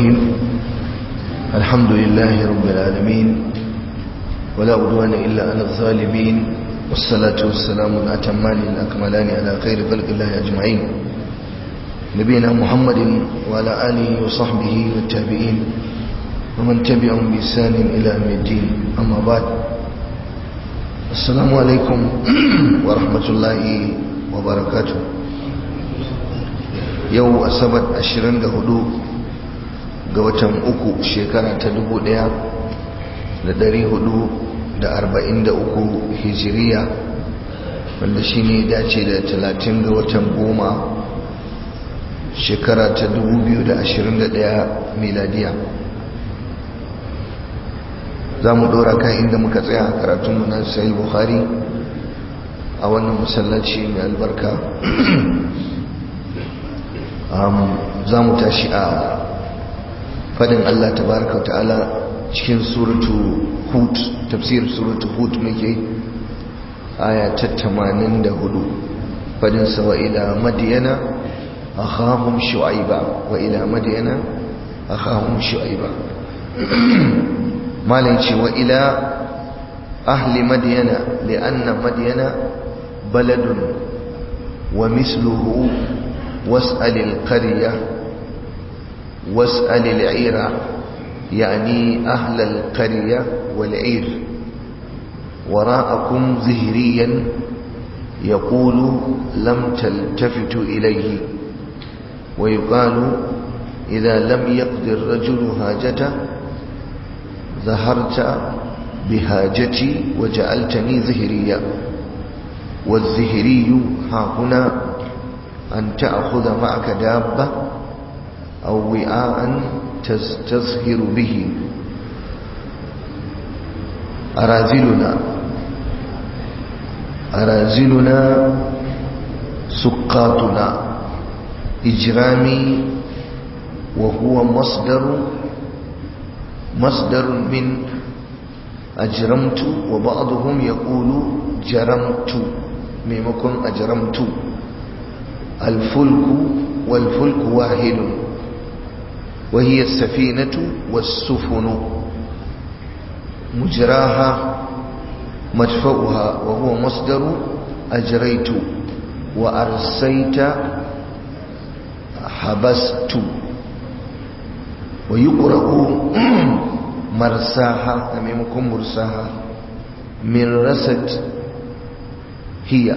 الرحيم الحمد لله رب العالمين ولا عدوان إلا على الظالمين والصلاة والسلام الأتمان الأكملان على خير خلق الله أجمعين نبينا محمد وعلى آله وصحبه والتابعين ومن تبعهم بإحسان إلى يوم الدين أما بعد السلام عليكم ورحمة الله وبركاته yau asabar 24 ga watan uku shekara ta 1443 hijiriya wanda shi ne dace da 30 ga watan goma shekara ta 2021 miladiya za mu dora kan inda muka tsaya a karatunmu na sayi buhari a wannan masallaci mai albarka za mu tashi a fadin Allah tabaraka wa ta'ala cikin suratu hud tafsir suratu hud muke aya ta 84 fadin sa wa ila madyana akhahum shu'aiba wa ila madyana akhahum shu'aiba malai ce wa ila ahli madyana li'anna madyana baladun wa misluhu واسأل القرية واسأل العير يعني أهل القرية والعير وراءكم زهريا يقول لم تلتفتوا إليه ويقال إذا لم يقض الرجل هاجته ظهرت بهاجتي وجعلتني زهريا والزهري ها هنا أن تأخذ معك دابة أو وعاء تزهر به أرازلنا أرازلنا سقاطنا إجرامي وهو مصدر مصدر من أجرمت وبعضهم يقول جرمت ميمكن أجرمت الفلك والفلك واحد وهي السفينة والسفن مجراها مدفعها وهو مصدر أجريت وأرسيت حبست ويقرأ مرساها أمامكم مرساها من رست هي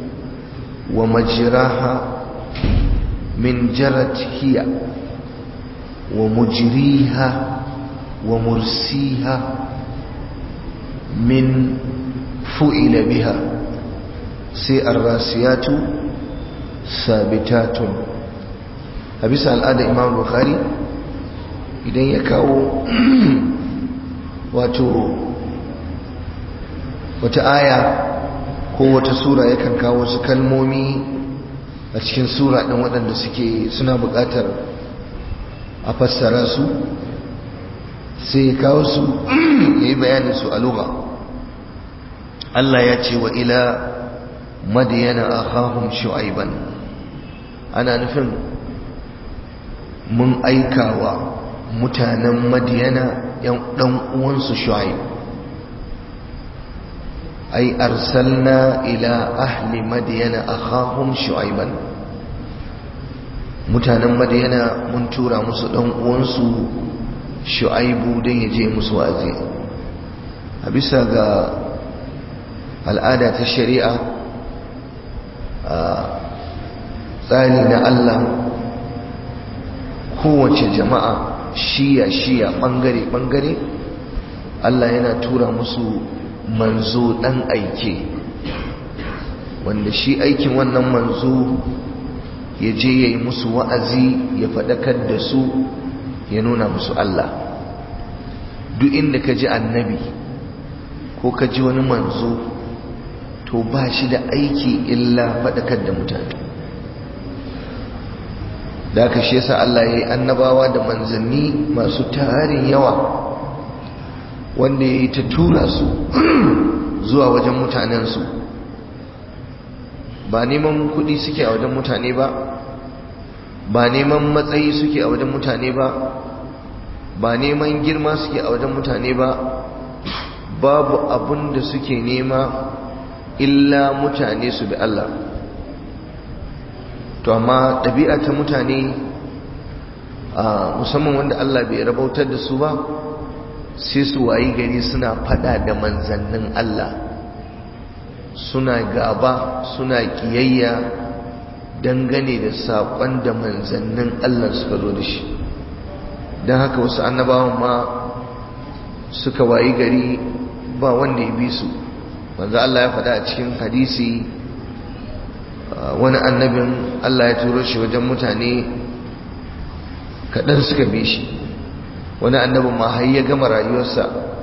ومجراها من جرت هي ومجريها ومرسيها من فئل بها سي الراسيات ثابتات أبيس الآن إمام البخاري idan ya kawo wato wata aya ko wata sura yakan kawo wasu kalmomi a cikin sura ɗin waɗanda suke suna buƙatar a fassara su sai ya kawo su ya yi bayanin su a lugha Allah ya ce wa ila madiyana akhahum shu'aiban ana nufin mun aikawa mutanen madiyana ɗan uwansu shu'aib أي أرسلنا إلى أهل مدين أخاهم شعيبا mutanen madiyana mun tura musu ɗan uwansu shu'aibu don ya je musu wa'azi a bisa ga al'ada ta shari'a a tsari na Allah kowace jama'a shiya-shiya ɓangare-ɓangare Allah yana tura musu manzo ɗan aike wanda shi aikin wannan manzo ya je ya yi musu wa'azi ya faɗakar da su ya nuna musu Allah duk inda ka ji annabi ko ka ji wani manzo to ba shi da aiki illa faɗakar da mutane da aka shi yasa Allah ya yi annabawa da manzanni masu tarin yawa wanda ya yi ta tura su zuwa wajen mutanensu ba neman kuɗi suke a wajen mutane ba ba neman matsayi suke a wajen mutane ba ba neman girma suke a wajen mutane ba babu abin da suke nema illa mutane su bi Allah to amma ɗabi'a ta mutane musamman wanda Allah bai rabautar da su ba sai su wayi gari suna fada da manzannin Allah suna gaba suna kiyayya dangane da saƙon da manzannin Allah suka zo da shi don haka wasu annabawan ma suka wayi gari ba wanda ya bi su manzo Allah ya faɗa a cikin hadisi wani annabin Allah ya turo shi wajen mutane kaɗan suka bi shi wani annabin ma har ya gama rayuwarsa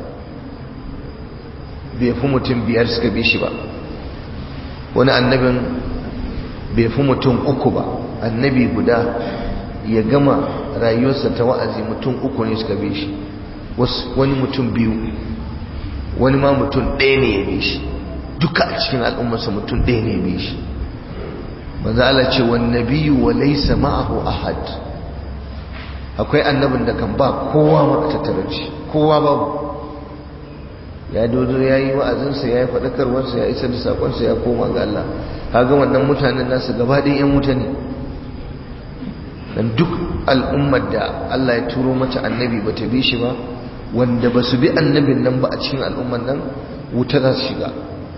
bai fi mutum biyar suka bi shi ba wani annabin bai fi mutum uku ba annabi guda ya gama rayuwarsa ta wa'azi mutum uku ne suka bi shi wani mutum biyu wani ma mutum ɗaya ne ya bi shi duka a cikin al'ummarsa mutum ɗaya ne ya bi shi manzo Allah ce wan nabiyyu wa laysa ma'ahu ahad akwai annabin da kan ba kowa ma a tattare shi kowa babu ya dodo ya yi wa'azinsa ya yi faɗakarwarsa ya isar da saƙonsa ya koma ga Allah kaga wannan mutanen nasu gaba ɗaya 'yan wuta ne dan duk al'ummar da Allah ya turo mata annabi ba ta bi shi ba wanda ba su bi annabin nan ba a cikin al'ummar nan wuta za su shiga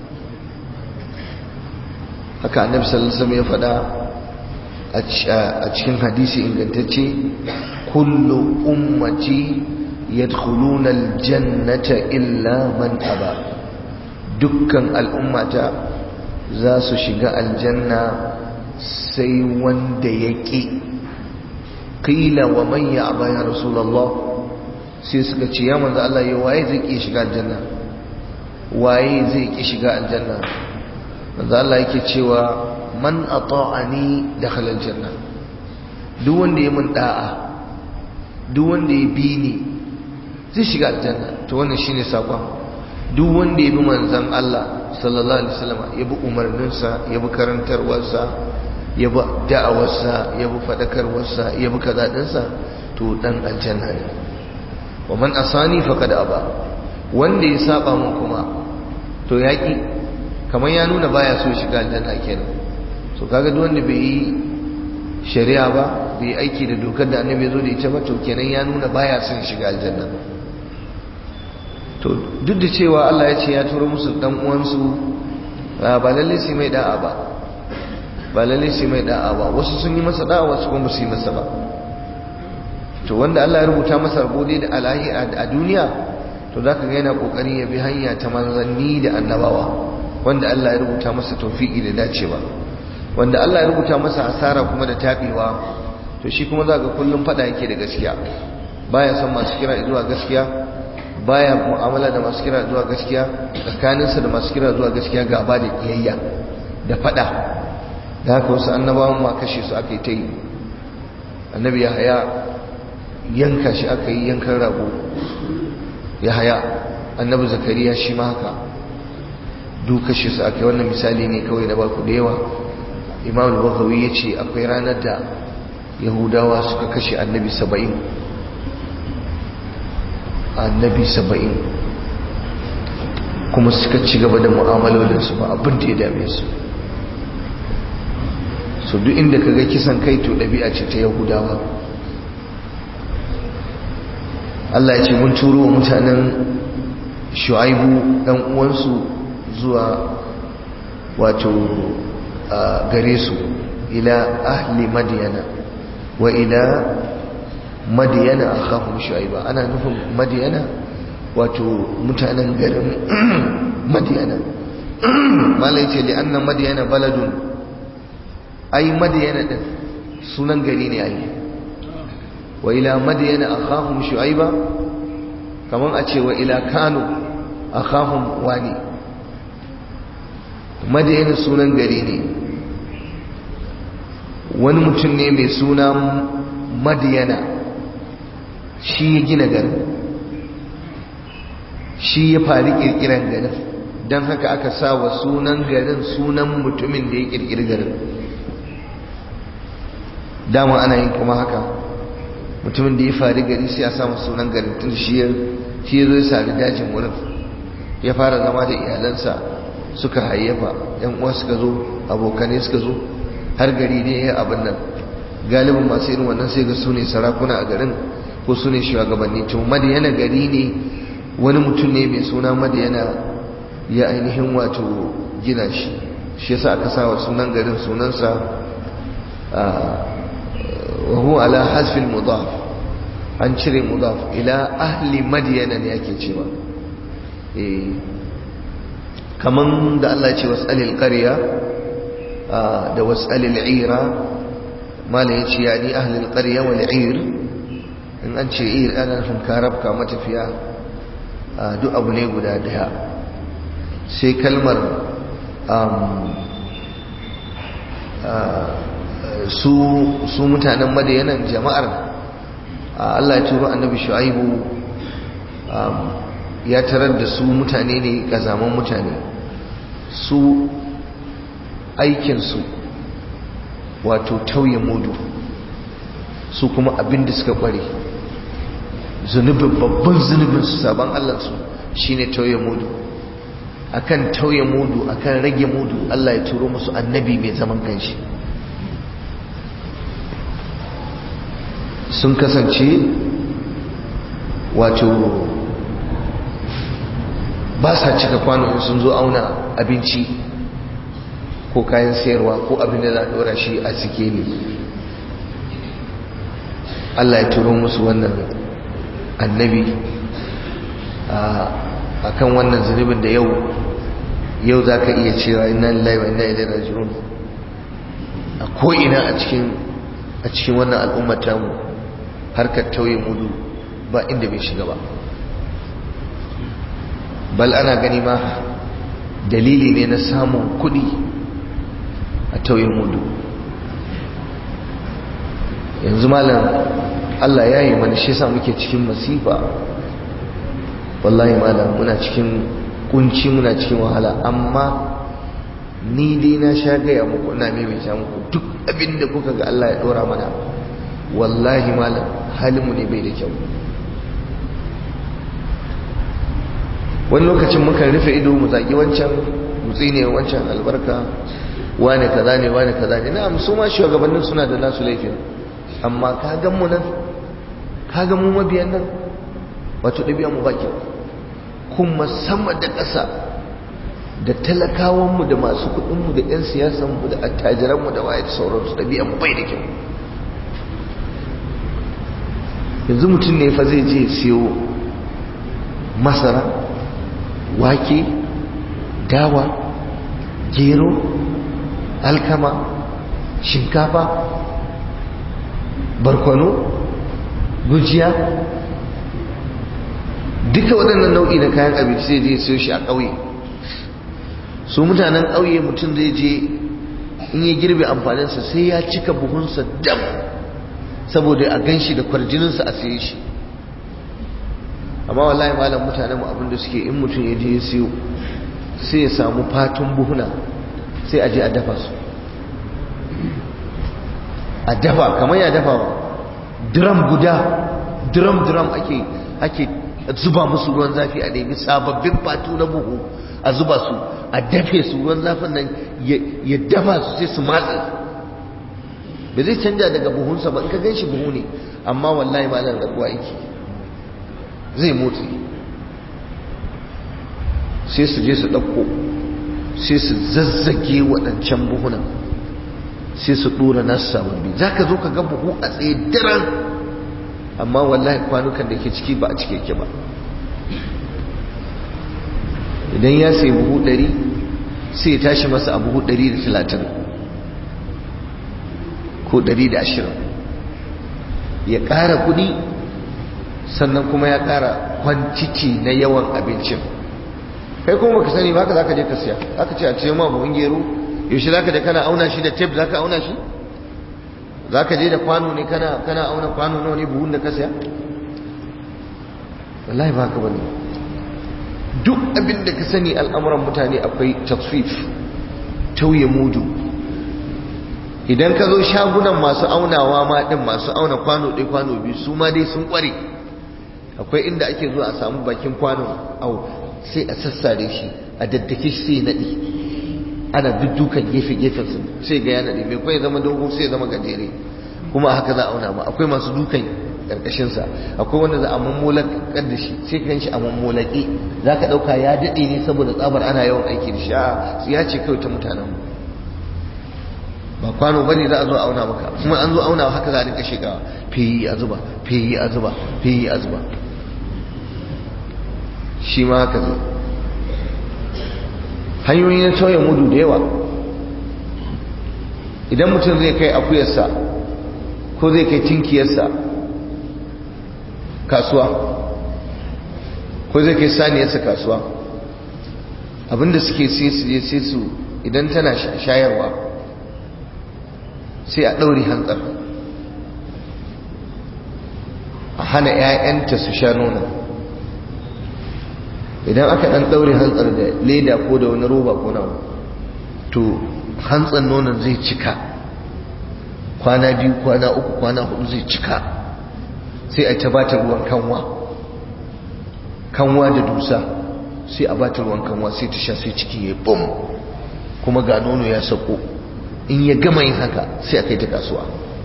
haka annabi sallallahu alaihi wasallam ya faɗa a cikin hadisi ingantacce kullu ummati yadkhuluna aljannata illa man aba dukkan al'ummata za su shiga aljanna sai wanda yaki qila wa man ya'ba ya rasulullah sai suka ce ya manzo Allah ya waye zai ki shiga aljanna waye zai ki shiga aljanna manzo Allah yake cewa man ata'ani dakhala aljanna duk wanda ya mun da'a duk wanda ya bi ni zai shiga aljanna to wannan shine sakon duk wanda ya bi manzon Allah sallallahu alaihi wasallam ya bi umarninsa ya bi karantarwarsa ya bi da'awarsa ya bi fadakarwarsa ya bi kaza dinsa to dan aljanna ne wa man asani faqad aba wanda ya saba mun kuma to yaki kamar ya nuna baya so shiga aljanna kenan so kaga duk wanda bai yi shari'a ba bai aiki da dokar da annabi ya zo da ita ba to kenan ya nuna baya son shiga aljanna to duk da cewa Allah ya ce ya turo musu dan uwansu ba lalle sai mai da'a ba ba lalle sai mai da'a ba wasu sun yi masa da'a wasu kuma su yi masa ba to wanda Allah ya rubuta masa rabo dai da alahi a duniya to zaka ga yana kokari ya bi hanya ta manzanni da annabawa wanda Allah ya rubuta masa tawfiki da dacewa wanda Allah ya rubuta masa asara kuma da tabewa to shi kuma zaka kullum fada yake da gaskiya baya son masu kira zuwa gaskiya baya mu'amala da masu kira zuwa gaskiya tsakaninsa da masu kira zuwa gaskiya gaba da kiyayya da fada da haka wasu annabawan ma kashe su aka yi ta yi annabi ya haya yanka shi aka yi yankan rago ya haya annabi zakariya shi ma haka duk kashe su aka yi wannan misali ne kawai na baku da yawa imam al-bakhawi ya ce akwai ranar da yahudawa suka kashe annabi saba'in annabi saba'in kuma suka ci gaba da mu'amalolinsu ba abin da ya dame su so duk inda ka ga kisan kai to ɗabi'a ce ta yahudawa Allah ya ce mun turo wa mutanen shu'aibu ɗan uwansu zuwa wato gare su ila ahli madiyana wa ila madiyana akhahum shu'aiba ana nufin madiyana wato mutanen garin madiyana mala yace li anna madiyana baladun ai madiyana din sunan gari ne ai wa ila madiyana akhahum shu'aiba kaman a ce wa ila kanu akhahum wani madiyana sunan gari ne wani mutum ne mai suna madiyana shi ya gina garin shi ya fari kirkiran garin don haka aka sa wa sunan garin sunan mutumin da ya kirkiri garin dama ana yin kuma haka mutumin da ya fari gari sai a samu sunan garin tun shi ya shi zo ya sari dajin wurin ya fara zama da iyalansa suka hayyafa yan uwa suka zo abokanai suka zo har gari ne ya abin nan galibin masu irin wannan sai ga su ne sarakuna a garin ko su ne shugabanni to madiyana gari ne wani mutum ne mai suna madiyana ya ainihin wato gina shi shi yasa aka sa wa sunan garin sunansa wa huwa ala hasfil mudaf an cire mudaf ila ahli madiyana ne yake cewa eh kaman da Allah ya ce was'alil qarya da was'alil ira mala ya ce yani ahli alqarya wal ir in an ce ir ana nufin karabka matafiya duk abu ne guda daya sai kalmar su mutanen madayanan jama'ar Allah ya turo annabi shu'aibu ya tarar da su mutane ne kazaman mutane su aikinsu wato tauye mudu su kuma abinda suka kware zunubin babban zunubin su sabon allansu shine tauye mudu akan tauye mudu akan rage mudu Allah ya turo musu annabi mai zaman kanshi sun kasance wato ba sa cika kwano in sun zo auna abinci ko kayan sayarwa ko abin da za a dora shi a sikeli Allah ya turo musu wannan annabi a kan wannan zunubin da yau yau za ka iya cewa ina lillahi wa ina ilaihi raji'un a ko'ina a cikin a cikin wannan al'ummar tamu harkar tauye mudu ba inda bai shiga ba bal ana gani ma dalili ne na samun kudi a tauye mudu yanzu malam Allah ya yi mana shi sa muke cikin masifa wallahi malam muna cikin kunci muna cikin wahala amma ni dai na sha gaya muku ina maimaita muku duk abinda kuka ga Allah ya dora mana wallahi malam halinmu ne bai da kyau wani lokacin mukan rufe ido mu zagi wancan mu tsine wancan albarka wane kaza ne wane kaza ne na'am su ma shugabannin suna da nasu laifin amma ka gan mu nan ka gan mu mabiyan nan wato ɗabi'a mu baki kuma sama da ƙasa da talakawanmu da masu kuɗinmu da 'yan siyasanmu da attajiranmu da waye da sauransu ɗabi'a mu bai da kyau yanzu mutum ne fa zai je siyo masara wake dawa gero alkama shinkafa barkwano gujiya duka waɗannan nau'i na kayan abinci sai je siyo shi a ƙauye su mutanen ƙauye mutum zai je in ya girbe amfaninsa sai ya cika buhunsa dam saboda a gan shi da kwarjininsa a siye shi amma wallahi malam mutanen abin da suke in mutum ya je ya siyo sai ya samu fatun buhuna sai a je a dafa su a dafa kamar ya dafa drum guda drum drum ake ake zuba musu ruwan zafi a nemi sababbin fatu na buhu a zuba su a dafe su ruwan zafin nan ya dafa su sai su matse ba zai canja daga buhunsa ba in ka gan shi buhu ne amma wallahi malam rabuwa yake zai motsi sai su je su ɗauko sai su zazzage waɗancan buhunan sai su ɗora nasu sababbi za ka zo ka ga buhu a tsaye daren amma wallahi kwanukan da ke ciki ba a cike ke ba idan ya sai buhu ɗari sai ya tashi masa a buhu ɗari da talatin ko ɗari da ashirin ya ƙara kuɗi sannan kuma ya ƙara kwanciki na yawan abincin kai kuma baka sani baka zaka je ka siya aka ce a ce ma buhun gero yaushe zaka je kana auna shi da tape zaka auna shi zaka je da kwano ne kana kana auna kwano nawa ne buhun da ka siya wallahi ba haka bane duk abin da ka sani al'amuran mutane akwai tasfif tauye mudu idan ka zo shagunan masu aunawa ma din masu auna kwano ɗaya kwano biyu su ma dai sun ƙware akwai inda ake zuwa a samu bakin kwano au sai a sassare shi a daddake shi sai naɗi ana duddukan gefe-gefen su sai ga ya naɗi mai kwai zama dogo sai zama gajere kuma haka za a auna ma akwai masu dukan ƙarƙashinsa akwai wanda za a mammolakar da shi sai kan shi a mammolake za ka ɗauka ya daɗe ne saboda tsabar ana yawan aiki da shi a ya ce kawai ta mutanen ba kwano bane za a zo auna maka kuma an zo auna haka za a rinka shigawa fiyi a zuba fiyi a zuba fiyi a zuba shi ma haka zai hanyoyi na tauye mudu da yawa idan mutum zai kai akuyarsa ko zai kai tinkiyarsa kasuwa ko zai kai saniyarsa kasuwa abinda suke sai su je sai su idan tana shayarwa sai a ɗauri hantsar a hana 'ya'yanta su sha nuna idan aka ɗan ɗaure hantsar da leda ko da wani roba ko nawa to hantsar nonon zai cika kwana biyu kwana uku kwana hudu zai cika sai a ta bata ruwan kanwa kanwa da dusa sai a bata ruwan kanwa sai ta sha sai ciki ya bum kuma ga nono ya sako in ya gama yin haka sai a kai ta kasuwa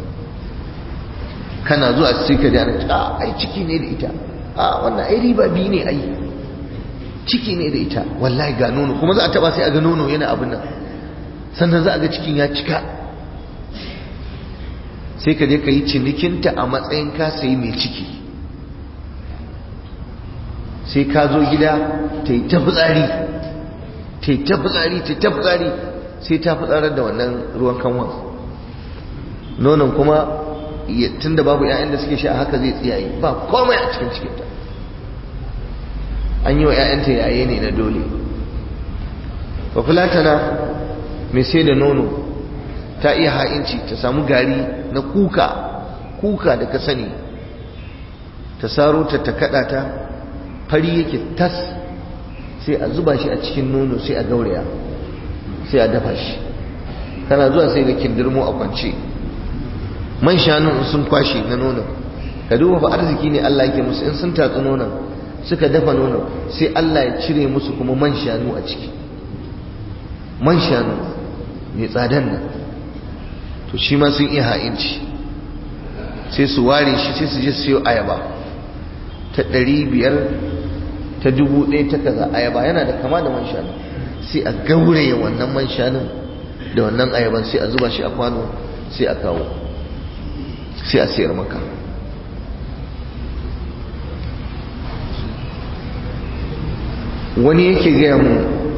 kana zuwa sai ka jana a ai ciki ne da ita a wannan ai riba biyu ne ai ciki ne da ita wallahi ga nono kuma za a taba sai a ga nono yana abin nan sannan za a ga cikin ya cika sai ka je ka yi cinikinta a matsayin ka sayi mai ciki sai ka zo gida ta yi ta fitsari ta yi ta fitsari ta yi ta fitsari sai ta fitsarar da wannan ruwan kanwan nonon kuma tun da babu 'ya'yan da suke sha haka zai tsiyaye ba komai a cikin cikinta an yi wa 'ya'yanta yaye ne na dole ba fulatana mai sai da nono ta iya ha'inci ta samu gari na kuka kuka da ka sani ta saro ta ta kada ta fari yake tas sai a zuba shi a cikin nono sai a gauraya sai a dafa shi kana zuwa sai ga kindirmo a kwance man shanun sun kwashe na nonon ka duba fa arziki ne Allah yake musu in sun tatsi nonon suka dafa nonon sai Allah ya cire musu kuma man shanu a ciki man shanu mai tsadan nan to shi ma sun iya ha'inci sai su ware shi sai su je siyo ayaba ta ɗari biyar ta dubu ɗaya ta kaza ayaba yana da kama da man shanu sai a gauraye wannan man shanun da wannan ayaban sai a zuba shi a kwano sai a kawo sai a sayar maka wani yake gaya mu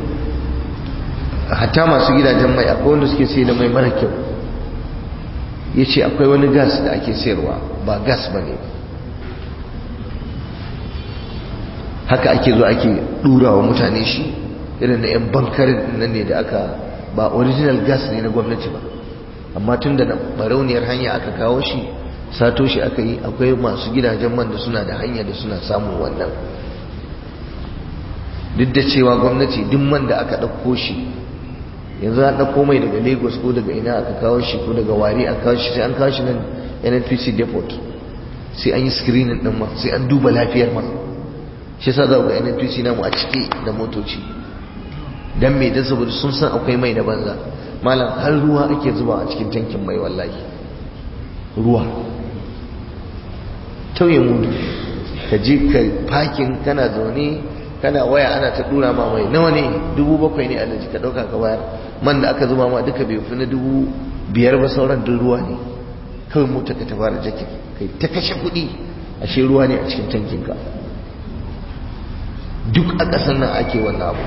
hatta masu gidajen mai akwai wanda suke sai da mai mara kyau ya ce akwai wani gas da ake sayarwa ba gas ba ne haka ake zo ake ɗura wa mutane shi irin na 'yan bankarin nan ne da aka ba original gas ne na gwamnati ba amma tun da barauniyar hanya aka kawo shi sato shi aka yi akwai masu gidajen man da suna da hanya da suna samun wannan duk da cewa gwamnati duk man da aka ɗauko shi yanzu an ɗauko mai daga lagos ko daga ina aka kawo shi ko daga wari aka kawo shi sai an kawo shi nan nnpc depot sai an yi screening ɗin ma sai an duba lafiyar ma shi sa za ga nnpc namu a ciki da motoci dan mai dan saboda sun san akwai mai na banza malam har ruwa ake zuba a cikin tankin mai wallahi ruwa tauye mudu ka je ka fakin kana zaune kana waya ana ta dura ma mai nawa ne dubu bakwai ne alaji ka dauka ka bayar man da aka zuba ma duka bai fi na dubu biyar ba sauran duk ruwa ne kawai mota ka ta fara jakin kai ta kashe kuɗi ashe ruwa ne a cikin tankinka duk a ƙasar nan ake wannan abu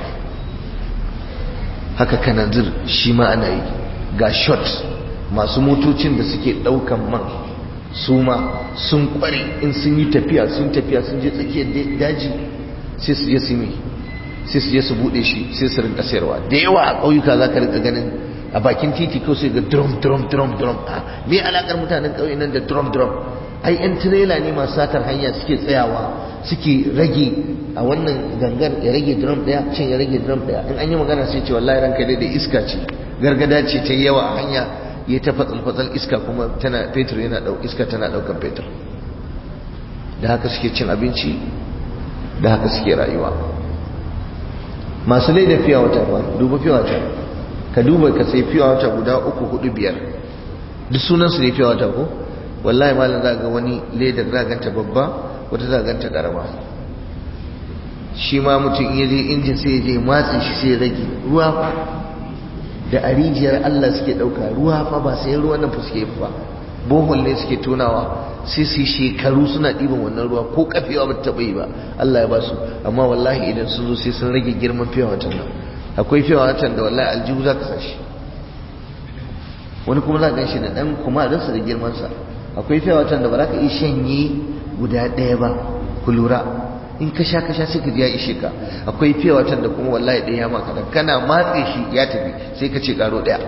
haka kananzir shi ma ana yi ga shot masu motocin da suke ɗaukan man su ma sun kware in sun yi tafiya sun tafiya sun je tsakiyar daji sai su je su yi sai su je su bude shi sai su rinka sayarwa da yawa a ƙauyuka za ka rinka ganin a bakin titi ko sai ga drum drum drum drum a me alakar mutanen ƙauye nan da drum drum ai yan tirela ne masu satar hanya suke tsayawa suke rage a wannan gangar ya rage drum daya can ya rage drum daya in an yi magana sai ce wallahi ranka dai da iska ce gargada ce ta yawa a hanya ya ta fatsil iska kuma tana fetur yana dau iska tana daukan fetur da haka suke cin abinci da haka suke rayuwa masu lai da fiya wata ba duba fiya wata ka duba ka sai fiya wata guda uku hudu biyar duk sunansu ne fiya wata ko wallahi malam za ga wani ledar za ganta babba wata za ganta karama shi ma mutum iya je injin sai ya je matsin shi sai ya rage ruwa fa da a rijiyar Allah suke ɗauka ruwa fa ba sai ruwan nan fuske fa bohol ne suke tonawa sai su yi shekaru suna ɗiban wannan ruwa ko kafewa ba ta taɓa yi ba Allah ya ba su amma wallahi idan sun zo sai sun rage girman fiye watan nan akwai fiye watan da wallahi aljihu za ka sa shi wani kuma za ka gan shi da ɗan kuma da da girmansa akwai fiye watan da ba za ka iya shanye guda ɗaya ba ku lura in ka sha ka sha sai ka ji ya ishe ka akwai fiye watan da kuma wallahi ɗaya ya maka dan kana matse shi ya tafi sai ka ce karo ɗaya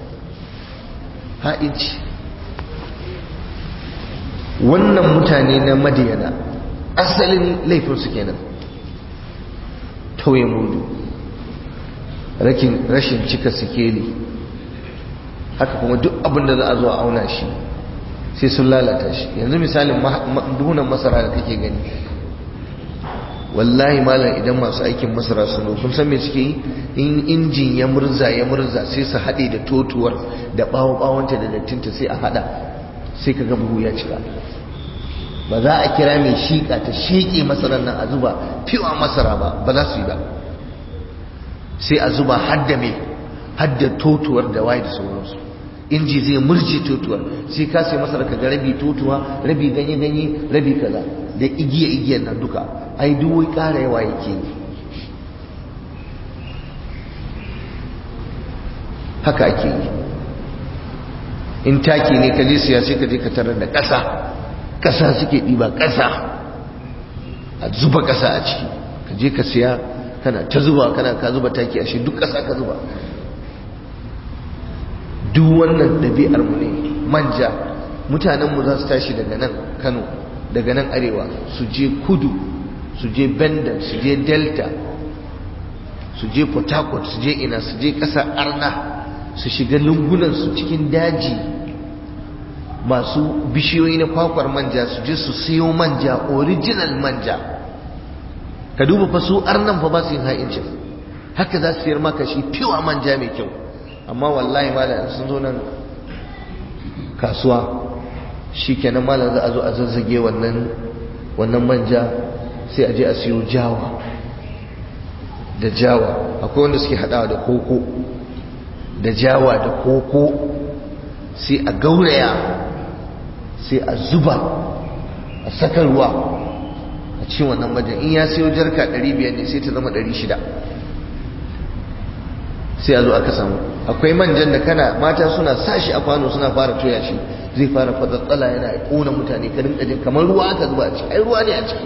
ha inci wannan mutane na madiyana asalin laifinsu kenan tauye mudu rashin cika sikeli haka kuma duk abin da za a zo a auna shi sai sun lalata shi yanzu misalin duhunan masara da kake gani wallahi malam idan masu aikin masara sun zo kun san me suke yi in injin ya murza ya murza sai su haɗe da totuwar da ɓawon ɓawonta da dattinta sai a haɗa sai ka ga buhu ya cika ba za a kira mai shiƙa ta sheƙe masarar nan a zuba fiwa masara ba ba za su yi ba sai a zuba hadda mai hadda totuwar da waye da sauransu inji zai murje totuwar sai ka sai masara ka ga rabi totuwa rabi ganye ganye rabi kaza da igiya igiyar nan duka ai duk wai ƙara yawa yake yi haka ake yi in taki ne ka je siya sai ka je ka tarar da ƙasa ƙasa suke ɗiba ƙasa a zuba ƙasa a ciki ka je ka siya kana ta zuba kana ka zuba taki a shi duk ƙasa ka zuba duk wannan ɗabi'ar mu ne manja mutanenmu za su tashi daga nan kano daga nan arewa su je kudu su je bendel su je delta su je port harcourt su je ina su je ƙasar arna su shiga lungunansu cikin daji masu bishiyoyi na kwakwar manja su je su siyo manja original manja ka duba fa su arnan fa ba su yin ha'incin haka za su siyar maka shi fiwa manja mai kyau amma wallahi malam sun zo nan kasuwa shi kenan malam za a zo a zazzage wannan wannan manja sai a je a siyo jawa da jawa akwai wanda suke hadawa da koko da jawa da koko sai a gauraya sai a zuba a saka ruwa a cikin wannan majan in ya siyo jarka 500 ne sai ta zama 600 sai a zo aka samu akwai manjan da kana mata suna sashi a kwano suna fara toya shi zai fara fatsatsala yana kona mutane ka rinka jin kamar ruwa aka zuba a ciki ai ruwa ne a ciki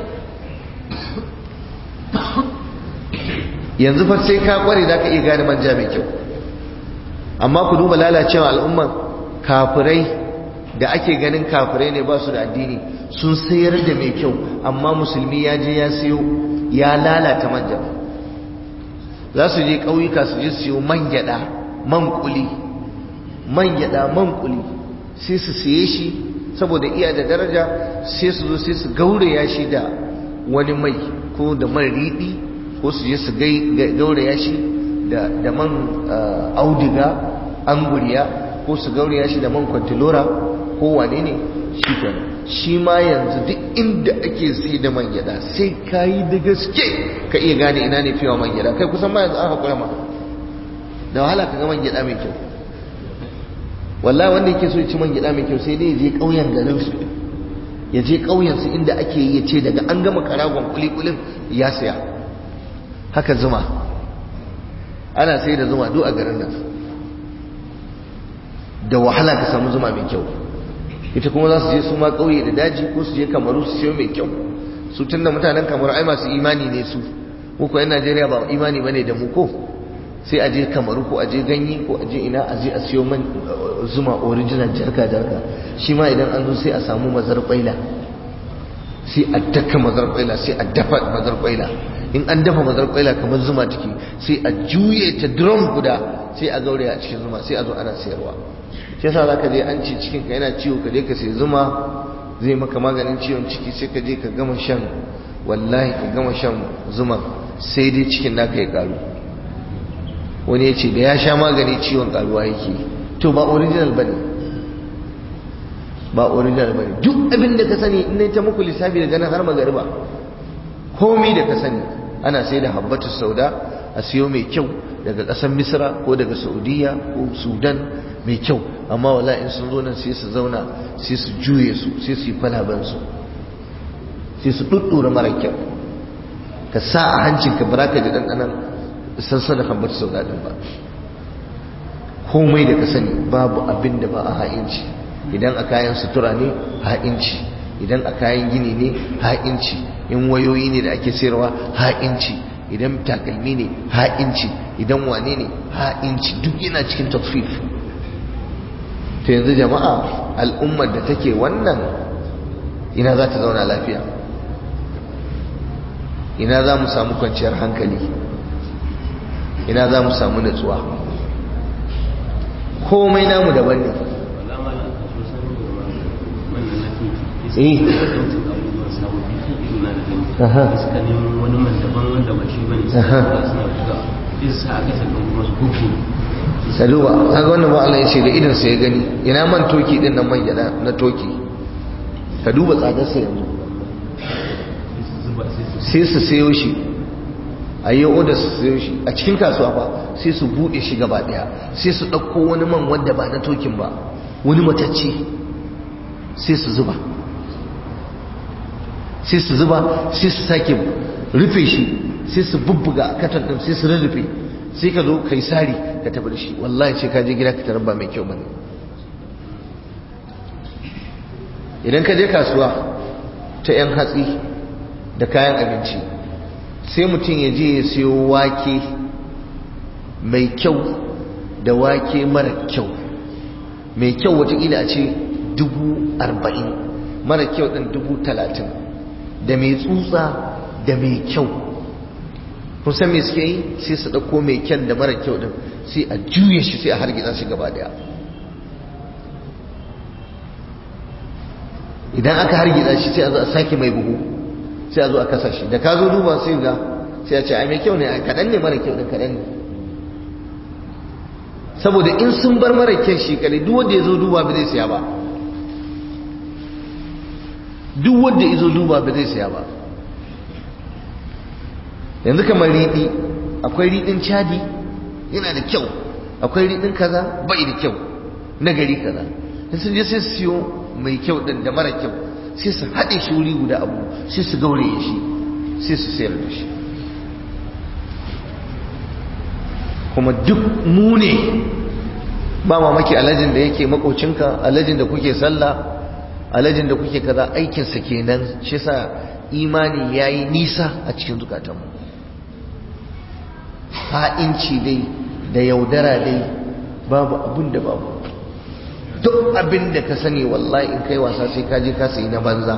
yanzu fa sai ka kware za ka iya gane manja mai kyau amma ku duba lalacewa al'umma kafirai da ake ganin kafirai ne ba su da addini sun sayar da mai kyau amma musulmi ya je ya siyo ya lalata manja za su je ƙauyuka su je siyo man gyada man kuli man gyada man kuli sai su siye shi saboda iya da daraja sai su zo sai su gauraya shi da wani mai ko da man riɗi ko su je su gauraya shi da man audiga anguriya ko su gauraya shi da man kwantilora ko wane ne shi kenan shi ma yanzu duk inda ake sai da man gyada sai ka yi da gaske ka iya gane ina ne fiye man gyada kai kusan ma yanzu an haƙura ma da wahala ka ga man gyada mai kyau wallahi wanda yake so ya ci man gyada mai kyau sai dai ya je ƙauyen garin su ya je ƙauyen su inda ake yi ya ce daga an gama karagon kulikulin ya saya haka zuma ana sai da zuma duk a garin nan da wahala ka samu zuma mai kyau ita kuma za su je su ma ƙauye da daji ko su je kamaru su siyo mai kyau su tun da mutanen kamaru ai masu imani ne su muku yan najeriya ba imani bane da mu ko sai a je kamaru ko a je ganye ko a je ina a je a siyo man zuma original jarka jarka shi ma idan an zo sai a samu mazar kwaila sai a daka mazar kwaila sai a dafa mazar kwaila in an dafa mazar kwaila kamar zuma ciki sai a juye ta drum guda sai a gauraya a cikin zuma sai a zo ana sayarwa shi yasa zaka je an ce cikin ka yana ciwo ka je ka sai zuma zai maka maganin ciwon ciki sai ka je ka gama shan wallahi ka gama shan zuma sai dai cikin naka ya karu wani ya ce da ya sha magani ciwon karuwa yake to ba original bane ba original bane duk abin da ka sani in ta muku lissafi daga nan har magariba komai da ka sani ana sai da habbatu sauda a siyo mai kyau daga ƙasar misra ko daga saudiya ko sudan mai kyau amma wala in sun zo nan sai su zauna sai su juye su sai su yi kwalabansu sai su ɗuɗɗura mara kyau ka sa a hancinka ba ka ji ɗanɗanan sansan da habbatu sauda ɗin ba komai da ka sani babu abin da ba a ha'inci idan a kayan sutura ne ha'inci idan a kayan gini ne ha'inci in wayoyi ne da ake sayarwa ha'inci idan takalmi ne ha'inci idan wane ne ha'inci duk yana cikin tafif to yanzu jama'a al'ummar da take wannan ina za ta zauna lafiya ina za mu samu kwanciyar hankali ina za mu samu natsuwa komai namu daban ne eh suka nemo wani man daban wanda ba shi bane suka suna buga isa aka saka kuma su kuku saluwa kaga wannan ba Allah ya ce da idan sa ya gani ina man toki din nan man gyada na toki ka duba tsadar sa yanzu sai su sayo shi a yi oda su sayo shi a cikin kasuwa ba sai su bude shi gaba daya sai su ɗauko wani man wanda ba na tokin ba wani matacce sai su zuba sai su zuba sai su sake rufe shi sai su bubbuga a katon ɗin sai su rarrufe sai ka zo kai sari ka tafi da shi wallahi ce ka je gida ka tarar ba mai kyau bane idan ka je kasuwa ta 'yan hatsi da kayan abinci sai mutum ya je ya siyo wake mai kyau da wake mara kyau mai kyau watakila a ce dubu arba'in mara kyau ɗin dubu talatin da mai tsutsa da mai kyau kusan mai suke yi sai su ɗauko mai kyan da mara kyau ɗin sai a juye shi sai a hargitsa shi gaba daya idan aka hargitsa shi sai a zo a sake mai buhu sai a zo a kasa shi da ka zo duba sai ga sai a ce ai mai kyau ne kaɗan ne mara kyau ɗin kaɗan ne saboda in sun bar mara kyan shi kare duk wanda ya zo duba ba zai siya ba duk wanda ya zo duba ba zai siya ba yanzu kamar riɗi akwai riɗin cadi yana da kyau akwai riɗin kaza bai da kyau na gari kaza in sun je sai su siyo mai kyau ɗin da mara kyau sai su haɗe shi wuri guda abu sai su gauraye shi sai su sayar da shi kuma duk mu ne ba mamaki alajin da yake makocinka alajin da kuke sallah alajin da kuke kaza aikinsa kenan shi sa imani ya yi nisa a cikin zukatanmu ha'inci dai da yaudara dai babu abin da babu duk abin da ka sani wallahi in kai wasa sai ka je ka sayi na banza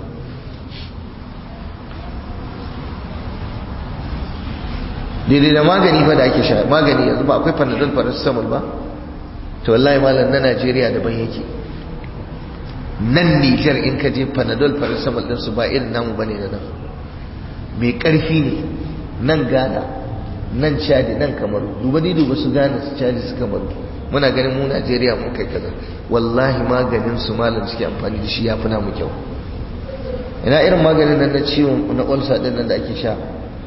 daidai da magani fa da ake sha magani yanzu ba akwai panadol paracetamol ba to wallahi malam na Najeriya daban yake nan Nijar in ka je panadol paracetamol din su ba irin namu bane da nan mai karfi ne nan Ghana nan Chad nan Kamaru duba ni duba su Ghana su Chad su Kamaru muna ganin mu Najeriya mun kai kaza wallahi maganin su malam suke amfani da shi yafi namu kyau ina irin maganin nan na ciwon na ulcer din nan da ake sha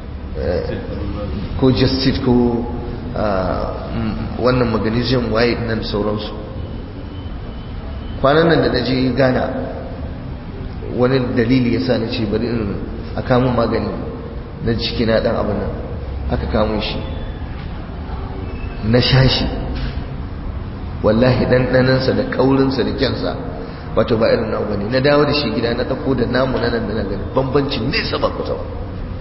ko justit ko wannan magnesium waye nan sauransu kwanan nan da na je ghana wani dalili ya sa na ce bari in a kamun magani na ciki na dan abin nan aka kamun shi na sha shi wallahi ɗanɗanansa da ƙaurinsa da kyansa wato ba irin nawa bane na dawo da shi gida na ɗauko da namu na nan da na gani bambancin nesa ba kusa ba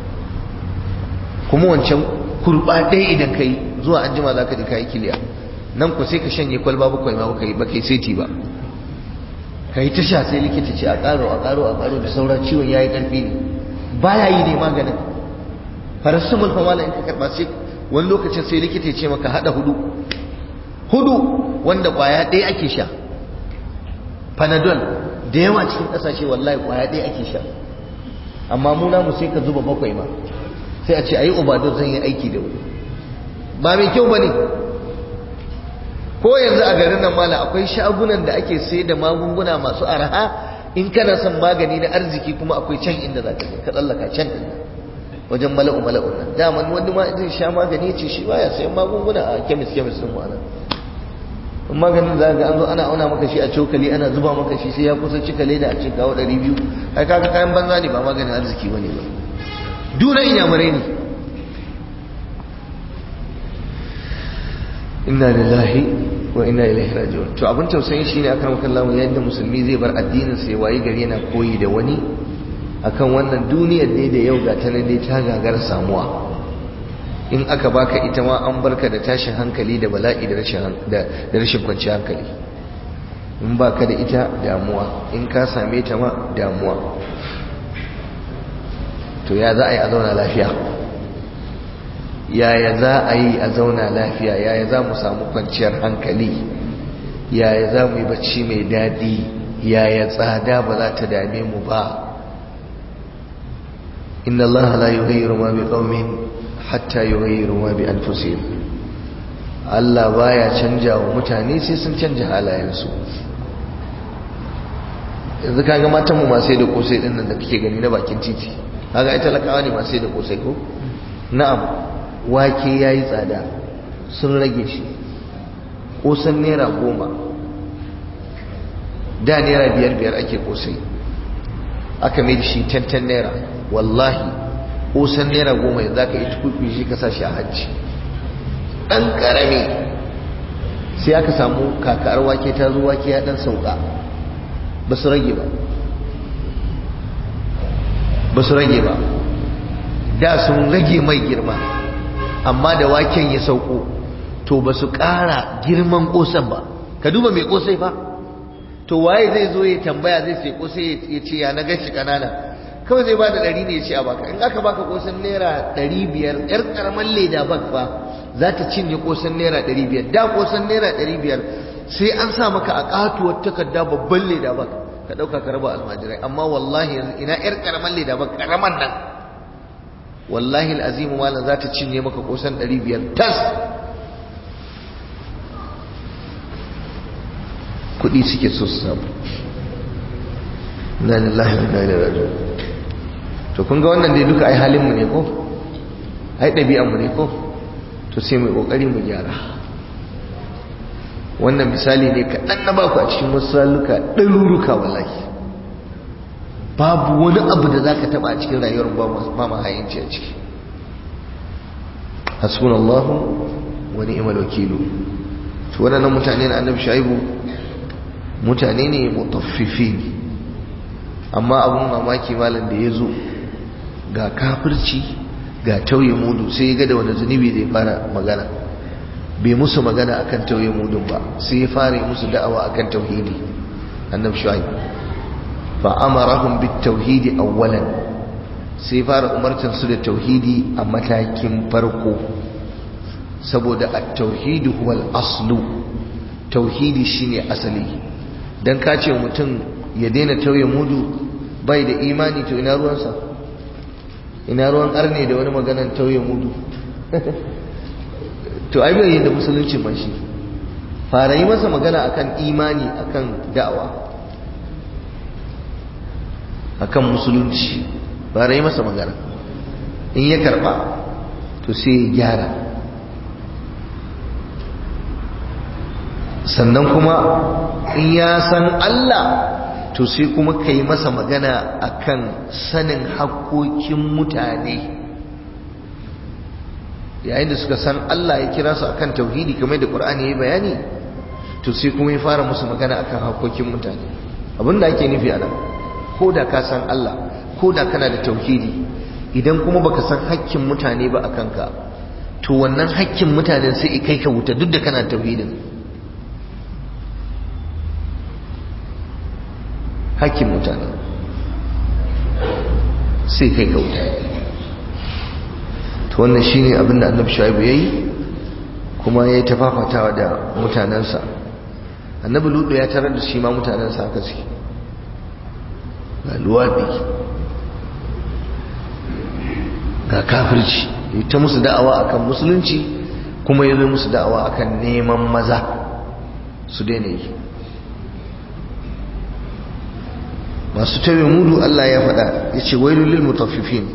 kuma wancan kurba ɗaya idan ka yi zuwa an jima za ka ji ka yi kiliya nan ku sai ka shanye kwalba bakwai ma baka yi baka yi seti ba ka yi ta sha sai likita ce a ƙaro a ƙaro a ƙaro da saura ciwon ya yi ƙarfi ne ba ya yi ne maganin paracetamol fa malam in ka karɓa sai wani lokacin sai likita ce maka haɗa hudu hudu wanda kwaya ɗaya ake sha panadol da yawa cikin ƙasashe wallahi kwaya ɗaya ake sha amma mu namu sai ka zuba bakwai ma sai a ce ayi obado zan yi aiki da wuri ba mai kyau bane ko yanzu a garin nan mala akwai shagunan da ake sai da magunguna masu araha in kana son magani na arziki kuma akwai can inda za ka ka tsallaka can din wajen mala'u mala'u nan daman wani ma zai sha magani ya ce shi baya sayan magunguna a kemis kemis din wani in maganin za ga an zo ana auna maka shi a cokali ana zuba maka shi sai ya kusa cika leda a cikin kawo ɗari biyu ai kaga kayan banza ne ba maganin arziki bane ba duna inyamurai ne inna lillahi wa inna ilaihi raji'un to abin tausayin shine akan kallahu yadda musulmi zai bar addinin sa wayi gari yana koyi da wani akan wannan duniyar ne da yau ga ta dai ta gagar samuwa in aka baka ita ma an barka da tashin hankali da bala'i da rashin da rashin kwanciyar hankali in baka da ita damuwa in ka same ta ma damuwa to ya za a yi a zauna lafiya yaya za a yi a zauna lafiya yaya za mu samu kwanciyar hankali yaya za mu yi bacci mai daɗi yaya tsada ba za ta dame mu ba inna Allah la yughayyiru ma biqaumin hatta yughayyiru ma bi anfusihim Allah baya canja wa mutane sai sun canja halayensu yanzu kaga matan mu masu da kosai din nan da kake gani na bakin titi kaga ai talakawa ne masu da kosai ko na'am wake ya yi tsada sun rage shi kosan naira goma da naira biyar biyar ake kosai aka mai da shi tantan naira wallahi kosan naira goma yanzu aka yi tukuku shi ka shi a hajji ɗan ƙarami sai aka samu kakar wake ta zo wake ya ɗan sauka ba su rage ba ba su rage ba da sun rage mai girma amma da waken ya sauko to ba su ƙara girman ƙosan ba ka duba mai ƙosai fa to waye zai zo ya tambaya zai sai ƙosai ya ce ya na gashi ƙanana kawai zai ba da ɗari ne ya ce a baka in aka baka ƙosan naira ɗari biyar ƴar ƙaramin leda bak fa za ta cinye ƙosan naira ɗari biyar da ƙosan naira ɗari biyar sai an sa maka a ƙatuwar takarda babban leda bak ka ɗauka ka raba almajirai amma wallahi ina ƴar ƙaramin leda bak ƙaraman nan wallahi al'azimu malam za ta cinye maka kusan 500 tas kudi suke so su samu na lillahi wa inna ilaihi to kun ga wannan dai duka ai halin mu ne ko ai ɗabi'an mu ne ko to sai mu kokari mu gyara wannan misali ne kaɗan na baku a cikin wasu saluka ɗaruruka wallahi babu wani abu da zaka taba a cikin rayuwar ba ma hayinci a ciki hasbunallahu wa ni'mal wakilu to wannan mutane na annabi shaibu mutane ne mutaffifin amma abun mamaki malam da yazo ga kafirci ga tauye mudu sai ya ga da wani zunubi zai fara magana bai musu magana akan tauye mudun ba sai ya fara musu da'awa akan tauhidi annabi shaibu fa'amarahun bit tauhidi awwalan sai fara umartar su da tauhidi a matakin farko saboda a tauhidi huwal aslu tauhidi shine asali dan ka ce mutum ya daina tauye mudu bai da imani to ina ruwansa ina ruwan arne da wani maganan tauye mudu to ai bai da musulunci man shi fara yi masa magana akan imani akan da'awa akan musulunci ba rai masa magana in ya karba to sai ya gyara sannan kuma in ya san Allah to sai kuma ka yi masa magana akan sanin haƙoƙin mutane yayin da suka san Allah ya kira su akan tauhidi kamar da Qur'ani ya yi bayani to sai kuma ya fara musu magana akan haƙoƙin mutane abinda ake nufi a nan ko da ka san Allah ko da kana da tauhidi idan kuma baka san hakkin mutane ba a kanka to wannan hakkin mutanen sai kai ka wuta duk da kana tauhidin hakkin mutane sai kai ka wuta to wannan shine abin da annabi shaibu yayi kuma ya yi tafafatawa da mutanensa annabi ludu ya tarar da shi ma mutanensa haka suke ga luwaɗi ga kafirci ta musu da'awa akan musulunci kuma ya zo musu da'awa akan neman maza su daina yi masu tauye mudu Allah ya faɗa ya ce wailul lil mutaffifin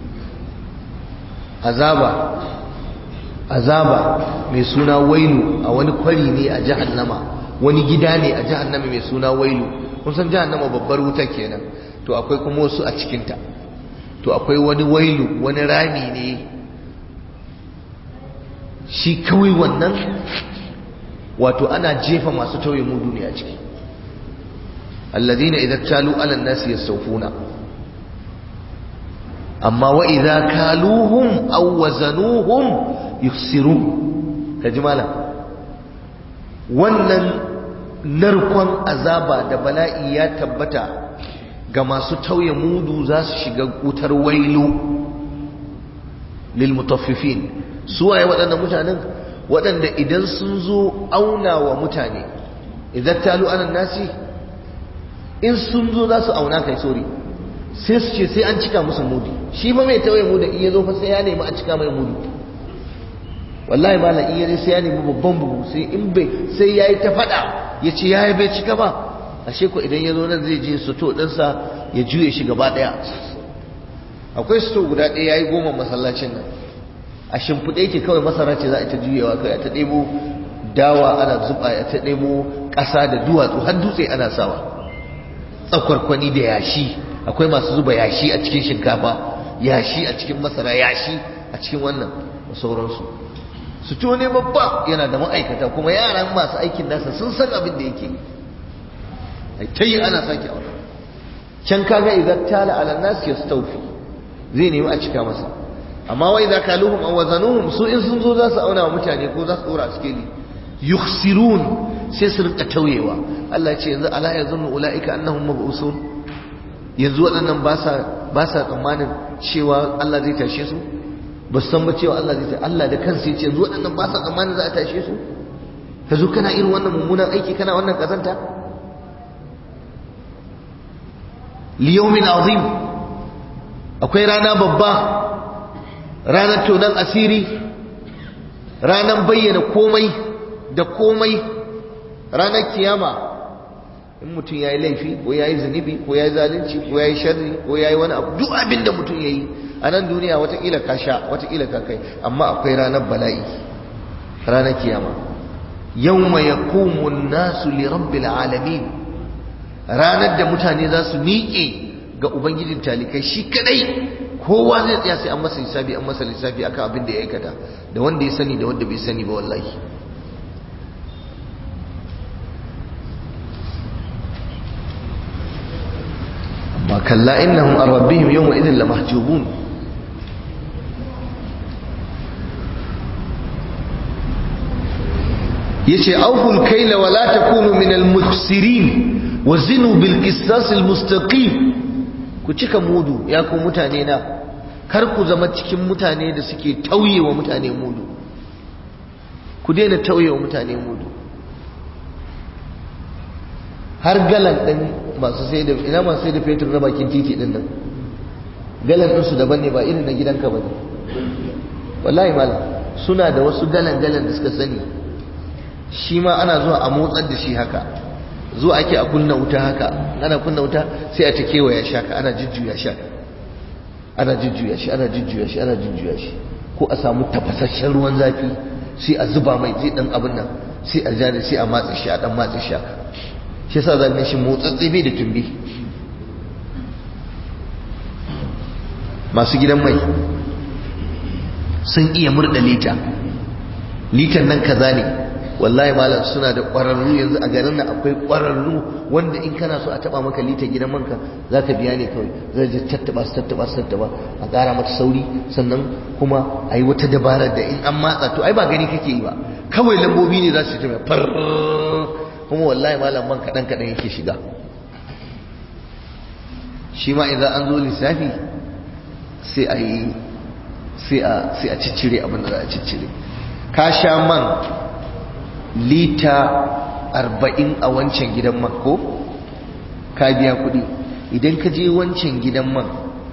azaba azaba mai suna wailu a wani kwari ne a jahannama wani gida ne a jahannama mai suna wailu kun san jahannama babbar wuta kenan to akwai kuma wasu a cikinta to akwai wani wailu wani rami ne shi kawai wannan wato ana jefa masu tauye mudu ne a ciki alladhina idza talu ala an-nasi yastawfuna amma wa idza kaluhum aw wazanuhum yukhsirun kaji malam wannan narkon azaba da bala'i ya tabbata ga masu tauye mudu za su shiga wutar wailu lil mutaffifin su waye waɗannan mutanen waɗanda idan sun zo auna wa mutane idan talu anan nasi in sun zo za su auna kai sori sai su ce sai an cika musu mudu shi ba mai tauye mudu in ya zo fa sai ya nemi a cika mai mudu wallahi ba la iya sai ya nemi babban bugu sai in bai sai yayi ta fada ya ce yayi bai cika ba ashe ko idan ya zo nan zai je suto ɗinsa ya juye shi gaba ɗaya akwai suto guda ɗaya yayi goma masallacin nan a shimfiɗe yake kawai masara ce za a ta juyewa kai ta ɗebo dawa ana zuba a ta ɗebo ƙasa da duwatsu har dutse ana sawa tsakwarkwani da yashi akwai masu zuba yashi a cikin shinkafa yashi a cikin masara yashi a cikin wannan da sauransu su ne babba yana da ma'aikata kuma yaran masu aikin nasa sun san abin da yake ai ta yi ana sake aure can kaga idan tala ala nas yastawfi zai nemi a cika masa amma wai idza kaluhum aw wazanuhum su in sun zo za su auna wa mutane ko za su dora a sikeli yukhsirun sai su rinka tauyewa Allah ce yanzu ala yazunnu ulaika annahum mab'usun yanzu waɗannan ba sa ba sa tsammanin cewa Allah zai tashe su ba su san ba cewa Allah zai tashe Allah da kansa ya ce yanzu waɗannan ba sa tsammanin za a tashe su ka zo kana irin wannan mummunan aiki kana wannan kazanta liyaumin azim akwai rana babba ranar tonan asiri ranar bayyana komai da komai ranar kiyama in mutum ya yi laifi ko ya yi zunubi ko ya yi zalunci ko ya yi sharri ko ya yi wani abu duk abin da mutum ya yi a nan duniya watakila ka sha watakila ka kai amma akwai ranar bala'i ranar kiyama yawma yaqumu an-nasu li rabbil alamin ranar da mutane za su miƙe ga ubangijin talikai shi kadai kowa zai tsaya sai an masa hisabi an masa lissafi akan abin da ya aikata da wanda ya sani da wanda bai sani ba wallahi amma kalla innahum an rabbihim yawma idhin lamahjubun yace awful kayla wa la takunu min al-mukhsirin wa zinu bil qisas al-mustaqim ku cika mudu ya ku mutane na kar ku zama cikin mutane da suke tauyewa mutane mudu ku daina tauyewa mutane mudu har galan din masu sai da ina masu sai da fetur na bakin titi din nan galan din su daban ne ba irin na gidanka bane wallahi malam suna da wasu galan galan da suka sani shi ma ana zuwa a motsar da shi haka zuwa ake a kunna wuta haka ana kunna wuta sai a ta kewaya shi haka ana jujjuya shi haka ana jujjuya shi ana jujjuya shi ana jujjuya shi ko a samu tafasasshen ruwan zafi sai a zuba mai zai dan abin nan sai a jani sai a matsa shi a dan matsa shi haka shi yasa zan shi motsatsi bai da tumbi masu gidan mai sun iya murda lita litan nan kaza ne wallahi malam suna da ƙwararru yanzu a garin nan akwai ƙwararru wanda in kana so a taba maka litar gidan manka zaka biya ne kawai zai je tattaba su tattaba su tattaba a ƙara mata sauri sannan kuma a yi wata dabara da in an matsa to ai ba gani kake yi ba kawai lambobi ne za su ta far kuma wallahi malam man kaɗan kaɗan yake shiga shi ma idan an zo lissafi sai a yi sai a ciccire abin da za a ciccire ka sha man lita arba'in a wancan gidan man ko ka biya kuɗi idan ka je wancan gidan man